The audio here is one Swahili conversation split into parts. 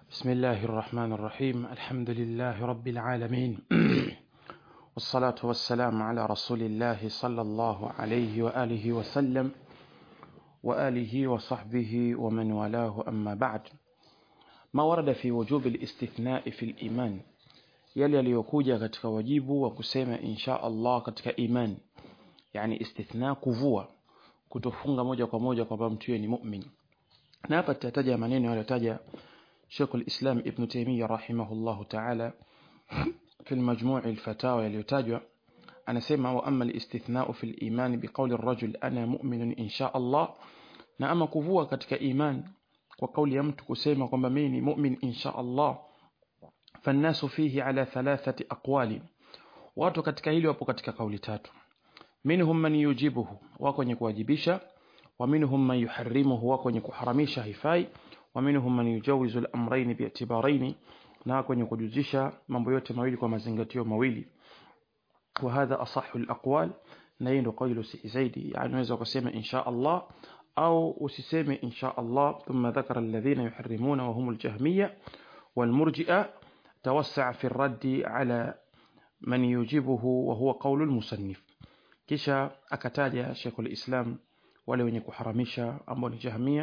بسم الله الرحمن الرحيم الحمد لله رب العالمين والصلاة والسلام على رسول الله صلى الله عليه وآله وسلم وآله وصحبه ومن والاه أما بعد ما ورد في وجوب الاستثناء في الإيمان yale yaliyokuja katika wajibu wa kusema insha Allah katika iman yani istithna kuvua kutofunga moja kwa moja kwamba mtu ni mu'min na hapa tutataja maneno yaliyotaja Sheikh al-Islam Ibn Taymiyyah rahimahullahu ta'ala في المجموع الفتاوى yaliyotajwa anasema wa amma al-istithna'u fi al-iman biqawli ar-rajul ana mu'minun insha Allah na ama kuvua katika iman kwa kauli ya mtu kusema kwamba mimi ni mu'min insha Allah فالناس فيه على ثلاثة أقوال watu katika hili wapo katika kauli tatu minhum man yujibuhu wako wenye kuwajibisha wa minhum man yuharrimuhu wako wenye kuharamisha haifai wa minhum man yujawizu al-amrayn bi'tibarayn na wako wenye kujuzisha mambo yote mawili kwa mazingatio mawili wa hadha asahhu al-aqwal na hii ndio kauli zaidi yani unaweza kusema insha Allah au usiseme insha Allah thumma dhakara alladhina yuharrimuna wa humul jahmiyya wal murji'a توسع في الرد على من يجيبه وهو قول المصنف kisha akataja Sheikhul Islam wale wenye kuharamisha ambao ni Jahmia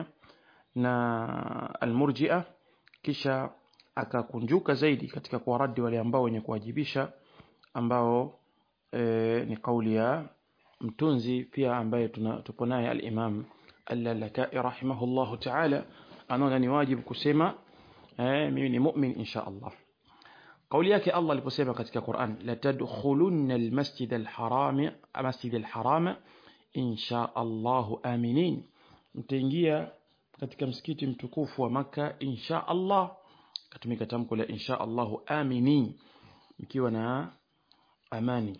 na Al-Murji'a kisha akakunjuka zaidi katika kuwaradi wale ambao wenye kuwajibisha ambao e, ni kauli ya mtunzi pia ambaye tupo naye al-Imam Al-Lalakai rahimahullahu ta'ala anaona ni wajibu kusema eh, mimi ni mu'min insha Allah قولي yake Allah aliposema katika Qur'an la tadkhulunna almasjid alharam masjid alharam insha Allah aminin mtaingia katika msikiti mtukufu wa maka insha Allah katumika tamko la insha Allah aminin mkiwa na amani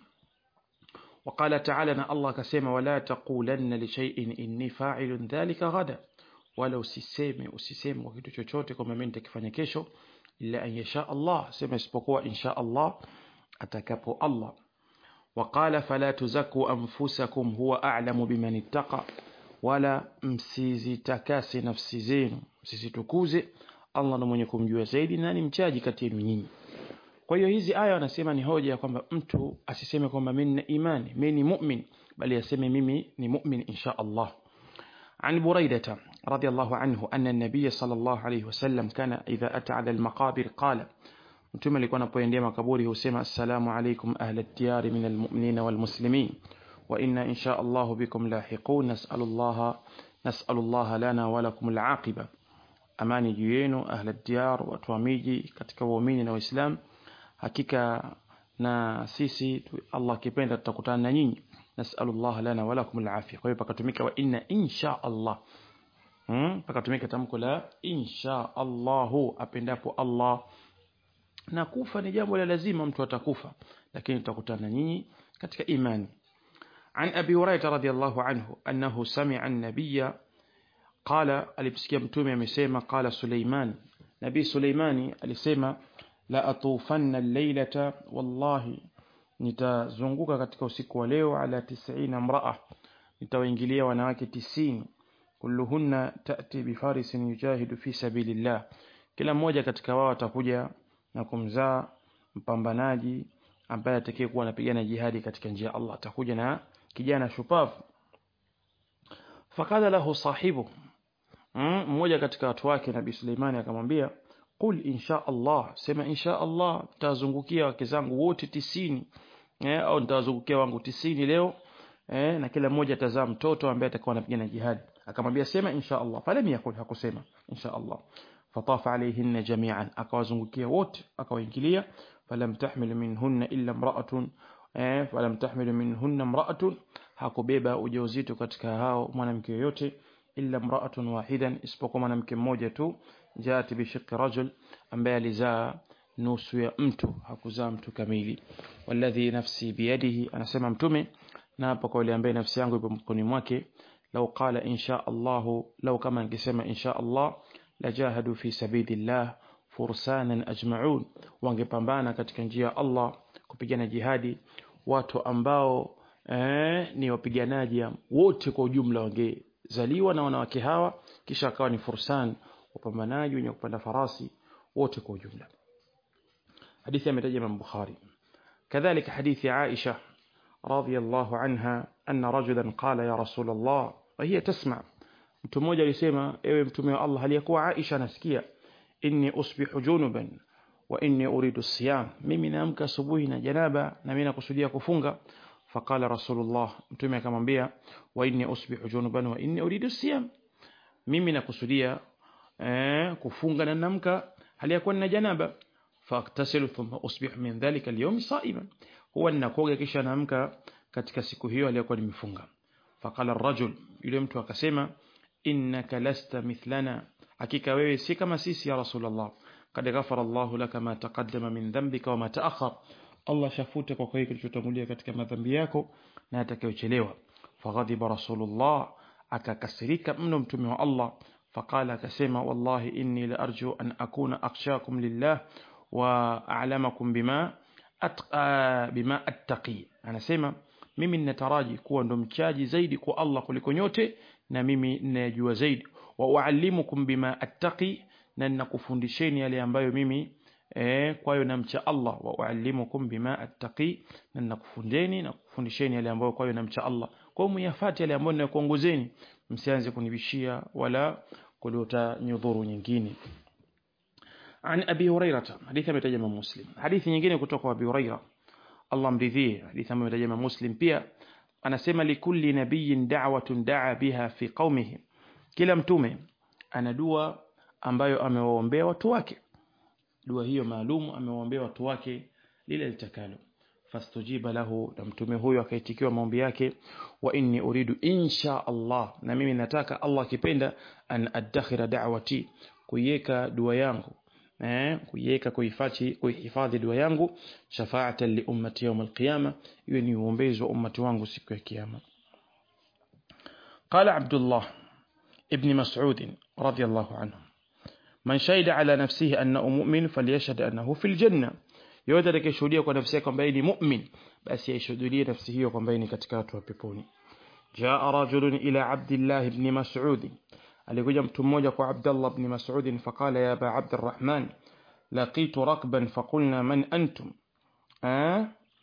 وقال تعالى ان الله كسمه ولا تقولن لشيء اني فاعل ذلك غدا wala usiseme usiseme kwa kitu chochote kwamba mimi nitakifanya kesho illa an yasha Allah sema isipokuwa insha Allah atakapo Allah وقال فلا تزكوا انفسكم هو اعلم بمن اتقى wala msizitakase nafsi zenu msizitukuze Allah ndo mwenye kumjua zaidi na ni mchaji kati yenu nyinyi kwa hiyo hizi aya wanasema ni hoja ya kwamba mtu asiseme kwamba mimi nina imani mimi ni mu'min bali aseme mimi ni mu'min insha Allah عن بريدة رضي الله عنه أن النبي صلى الله عليه وسلم كان إذا أتى على المقابر قال متما لكونا بوينديا مقبوره سمع السلام عليكم أهل الديار من المؤمنين والمسلمين وإنا إن شاء الله بكم لاحقون نسأل الله نسأل الله لنا ولكم العاقبة أماني جيينو أهل الديار وتواميجي katika waumini na waislamu hakika na sisi Allah kipenda tutakutana na nyinyi نسأل الله لنا ولكم العافية kwa hiyo pakatumika wa inna insha Allah hmm? pakatumika tamko la insha Allah apendapo Allah na kufa ni jambo la lazima mtu atakufa lakini tutakutana nyinyi katika imani عن أبي هريرة رضي الله عنه أنه سمع النبي قال alipsikia mtume amesema قال سليمان نبي سليماني alisema la atufanna al-laylata wallahi nitazunguka katika usiku wa leo ala 90 mraa nitawaingilia wanawake 90 kulluhunna tati bifarisin yujahidu fi sabilillah kila mmoja katika wao atakuja na kumzaa mpambanaji ambaye atakaye kuwa anapigana jihadi katika njia Allah atakuja na kijana shupavu fakala lahu sahibu mmoja katika watu wake nabii Suleimani akamwambia qul insha Allah sema insha Allah tazungukia wake zangu wote tisini eh, au nitawazungukia wangu tisini leo eh, na kila mmoja atazaa mtoto ambaye atakuwa anapigana jihad akamwambia sema insha Allah falam yakul hakusema insha Allah fatafa alayhinna jami'an akawazungukia wote akawaingilia falam tahmil minhunna illa imra'atun eh, falam tahmil minhunna imra'atun hakubeba ujauzito katika hao mwanamke yoyote illa imra'atun wahidan isipokuwa mwanamke mmoja tu jaati bishiqi rajul ambaye alizaa nusu ya mtu hakuzaa mtu kamili walladhi nafsi biyadihi anasema mtume na hapo kwa yule ambaye nafsi yangu ipo mkononi mwake lau qala insha Allah lau kama ningesema insha Allah lajahadu fi sabilillah fursanan ajma'un wangepambana katika njia ya Allah kupigana jihadi watu ambao eh, ni wapiganaji wote kwa ujumla wangezaliwa na wanawake hawa kisha akawa ni fursan wapambanaji wenye kupanda farasi wote kwa ujumla hadithi ametaja Imam Bukhari kadhalika hadithi Aisha radhiyallahu anha anna rajulan qala ya rasul Allah wa hiya tasma mtu mmoja alisema ewe mtume wa Allah aliyakuwa Aisha anasikia inni usbihu junuban wa inni uridu siyam mimi naamka asubuhi na janaba na mimi nakusudia kufunga faqala rasulullah mtume akamwambia wa inni usbihu junuban wa inni uridu siyam mimi nakusudia eh, kufunga na namka hali ya kuwa na janaba faktasilu thumma usbihu min dhalika alyawm sa'iman huwa ninakoga kisha naamka katika siku hiyo aliyokuwa nimefunga faqala ar-rajul yule mtu akasema innaka lasta mithlana hakika wewe si kama sisi ya rasulullah kad ghafara Allah laka ma taqaddama min dhanbika wa ma ta'akhkhar Allah shafute kwa kwa kilichotangulia katika madhambi yako na atakayochelewa faghadiba rasulullah akakasirika mno mtume wa Allah faqala akasema wallahi inni la arju an akuna akhshakum lillah wa a'lamakum bima atqa bima attaqi anasema mimi ninataraji kuwa ndo mchaji zaidi kwa Allah kuliko nyote na mimi ninayajua zaidi wa uallimukum bima attaqi na ninakufundisheni yale ambayo mimi eh, kwayo namcha Allah wa uallimukum bima attaqi na ninakufundeni na kufundisheni yale ambayo kwayo namcha Allah kwa hiyo muyafati yale ambayo ninakuongozeni msianze kunibishia wala kuleta nyudhuru nyingine عن أبي هريرة حديث متجمع مسلم حديث nyingine kutoka Abi Huraira Allah mridhie حديث متجمع مسلم pia anasema likulli nabiyyin da'watun da'a biha fi qaumihi kila mtume ana dua ambayo amewaombea watu wake dua hiyo maalum amewaombea watu wake lile litakalo fastujiba lahu na mtume huyo akaitikiwa maombi yake wa inni uridu insha Allah na mimi nataka Allah akipenda an adakhira da'wati kuiweka dua yangu eh kuiweka kuhifadhi kuhifadhi dua yangu shafaatan li ummati yawm alqiyama iwe ni uombezi wa ummati wangu siku ya kiyama قال عبد الله ابن مسعود رضي الله عنه من شهد على نفسه أنه مؤمن فليشهد أنه في الجنة yote atakayeshuhudia kwa nafsi yake kwamba yeye ni mu'min basi aishuhudie nafsi hiyo kwamba yeye ni katika watu wa peponi jaa rajulun ila abdillah ibn mas'ud alikuja mtu mmoja kwa abdullah ibn mas'ud faqala ya aba abdurrahman laqitu rakban faqulna man antum ah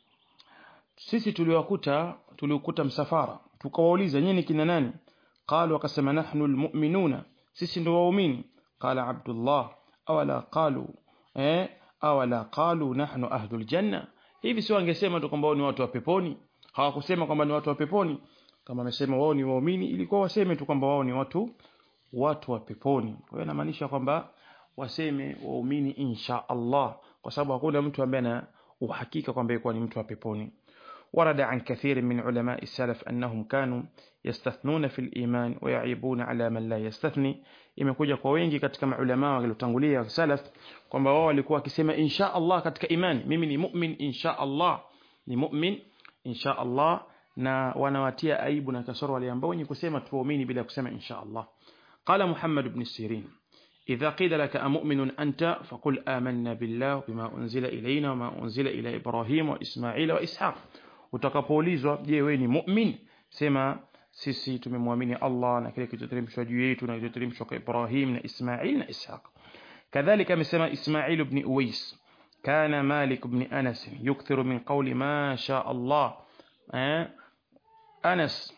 sisi tuliwakuta tuliokuta msafara tukawauliza nyinyi kina nani qalu wakasema nahnu almu'minuna sisi ndio waumini qala abdullah awala qalu eh awala qalu nahnu ahlul janna hivi sio wangesema tu kwamba wao ni watu wa peponi hawakusema kwamba ni watu wa peponi kama amesema wao ni waumini ilikuwa waseme tu kwamba wao ni watu watu wa peponi kwa hiyo inamaanisha kwamba waseme waumini insha Allah kwa sababu hakuna mtu ambaye ana uhakika kwamba yeye ni mtu wa peponi ورد عن كثير من علماء السلف أنهم كانوا يستثنون في الإيمان ويعيبون على من لا يستثني imekuja kwa wengi katika maulama waliotangulia salaf kwamba wao walikuwa wakisema insha Allah katika imani mimi ni mu'min insha Allah ni mu'min insha Allah na wanawatia aibu na kasoro wale ambao wenye kusema tuamini bila kusema insha Allah qala Muhammad ibn Sirin إذا قيل لك أمؤمن أنت فقل آمنا بالله بما أنزل إلينا وما أنزل إلى إبراهيم وإسماعيل وإسحاق utakapoulizwa je wewe ni mu'min sema sisi tumemwamini Allah na kile kilichoteremshwa juu yetu na kilichoteremshwa kwa Ibrahim na Ismail na Ishaq kadhalika amesema Ismail ibn Uwais kana Malik ibn Anas yukthiru min qawli ma sha Allah eh Anas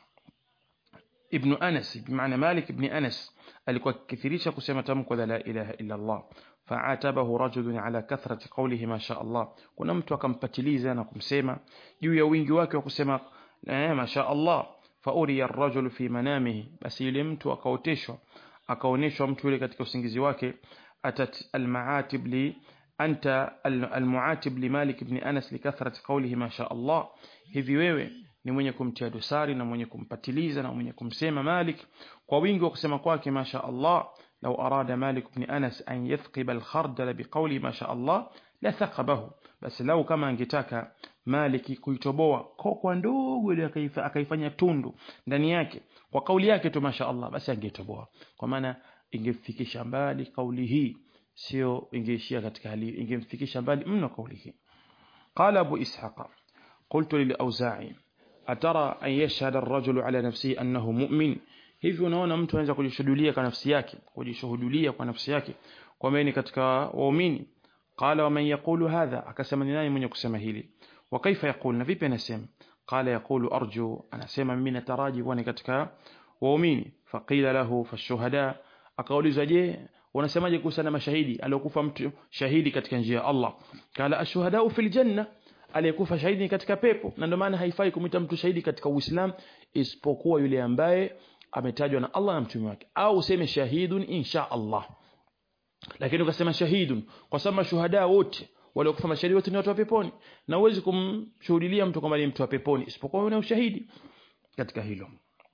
ibn Anas bimaana Malik ibn Anas alikuwa akithirisha kusema tamko la la ilaha illa Allah فعاتبه رجل على كثرة قوله ما شاء الله kuna mtu akampatiliza na kumsema juu ya wingi wake wa kusema eh ma sha Allah fauriya ar-rajul fi manamihi basi yule mtu akaoteshwa akaoneshwa mtu yule katika usingizi wake atat al-ma'atib li anta al-mu'atib li Malik ibn Anas li kathrati qawlihi ma sha Allah hivi wewe ni mwenye kumtia dosari na mwenye kumpatiliza na mwenye kumsema Malik kwa wingi wa kusema kwake ma sha Allah لو أراد مالك بن أنس أن يثقب الخردل بقول ما شاء الله لثقبه بس لو كما angetaka Maliki kuitoboa kokwa ndogo ile akaifanya tundu ndani yake kwa kauli yake tu masha Allah basi angetoboa kwa maana ingefikisha mbali kauli hii sio ingeishia katika hali ingemfikisha mbali mno kauli hii قال أبو إسحاق قلت للأوزاعي أترى أن يشهد الرجل على نفسه أنه مؤمن hivi unaona mtu anaweza kujishuhudia kwa nafsi yake kujishuhudia kwa nafsi yake kwamba ni katika waumini qala wa man yaqulu hadha akasema ni nani mwenye kusema hili wa kaifa yaqul na vipi anasema qala yaqulu arju anasema mimi nataraji kuwa ni katika waumini faqila lahu fashuhada akaulizwa je unasemaje kuhusiana mashahidi aliokufa mtu shahidi katika njia ya Allah kala ashuhadau fil janna aliyekufa shahidi katika pepo na ndio maana haifai kumita mtu shahidi katika Uislamu isipokuwa yule ambaye ametajwa na Allah na mtume wake au useme shahidun insha Allah lakini ukasema shahidun kwa sababu mashuhada wote waliokufa mashahidi wote ni watu wa peponi na huwezi kumshuhudilia mtu kwamba ni mtu wa peponi isipokuwa una ushahidi katika hilo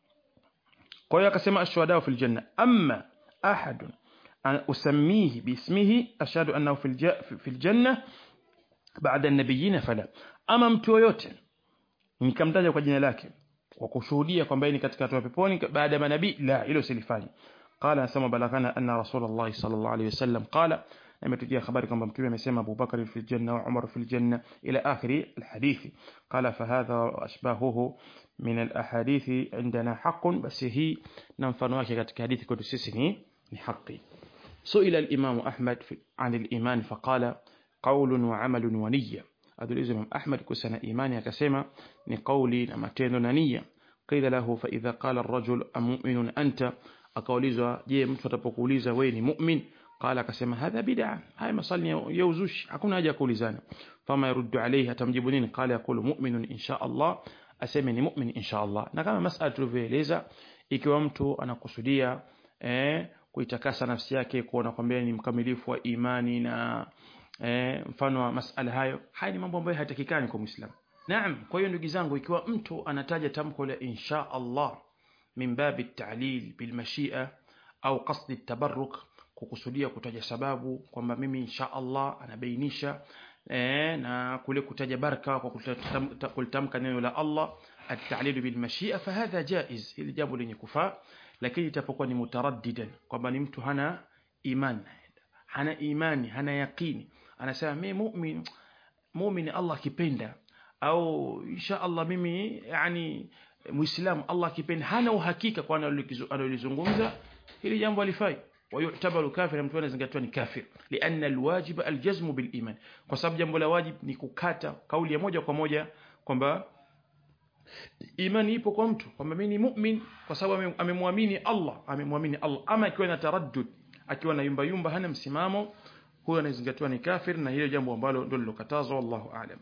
kwa hiyo akasema ashuhada fil janna amma ahadun usamihi bismihi ashhadu annahu fil janna baada an-nabiyina fala ama mtu yoyote nikamtaja kwa jina lake kwa kushuhudia kwamba ni katika watu wa peponi baada ya manabii la hilo silifanye qala nasema balagana anna rasulullah sallallahu alayhi wasallam qala imetujia habari kwamba mtume amesema Abu Bakar fil janna wa Umar fil janna ila akhiri alhadithi qala fahadha ashbahuhu min alahadithi indana haqqun basi hii na mfano wake katika hadithi kwetu sisi ni ni haki سئل الإمام أحمد عن الإيمان فقال قول وعمل ونية أدل الإمام أحمد كسنا إيماني كسما نقولي نمتين نية قيل له فإذا قال الرجل أمؤمن أنت أقوليزا جي متفقوليزا وين مؤمن قال كسما هذا بدعة هاي مصلني يوزوش أكون أجي أقوليزانا فما يرد عليه تمجبنين قال يقول مؤمن إن شاء الله أسمني مؤمن إن شاء الله نكما مسألة تلفيليزا ikiwa mtu anakusudia eh, kuitakasa nafsi yake kuona kwamba ni mkamilifu wa imani na eh, mfano wa masala hayo haya ni mambo ambayo hayatakikani kwa muislamu naam kwa hiyo ndugu zangu ikiwa mtu anataja tamko la insha Allah min babi ta'lil bil mashia au qasdi tabarruk kukusudia kutaja sababu kwamba mimi insha Allah anabainisha eh, na kule kutaja baraka kwa kulitamka neno la Allah at-ta'lil bil mashia fahadha jaiz hili jambo lenye kufaa lakini itapokuwa ni mutaraddidan kwamba ni mtu hana imani hana imani hana yaqini anasema mimi mu'min mu'min Allah kipenda au insha Allah mimi yani muislamu Allah kipenda hana uhakika kwa analolizungumza hili jambo alifai ويعتبر كافرا mtu anazingatiwa ni kafir لان الواجب الجزم بالايمان kwa sababu jambo la wajib ni kukata kauli ya moja kwa moja kwamba imani ipo kwa mtu kwamba mimi ni mu'min kwa sababu amemwamini Allah amemwamini Allah ama akiwa na taraddud akiwa na yumba yumba hana msimamo huyo anazingatiwa ni kafir na hilo jambo ambalo ndio lilokatazwa wallahu aalam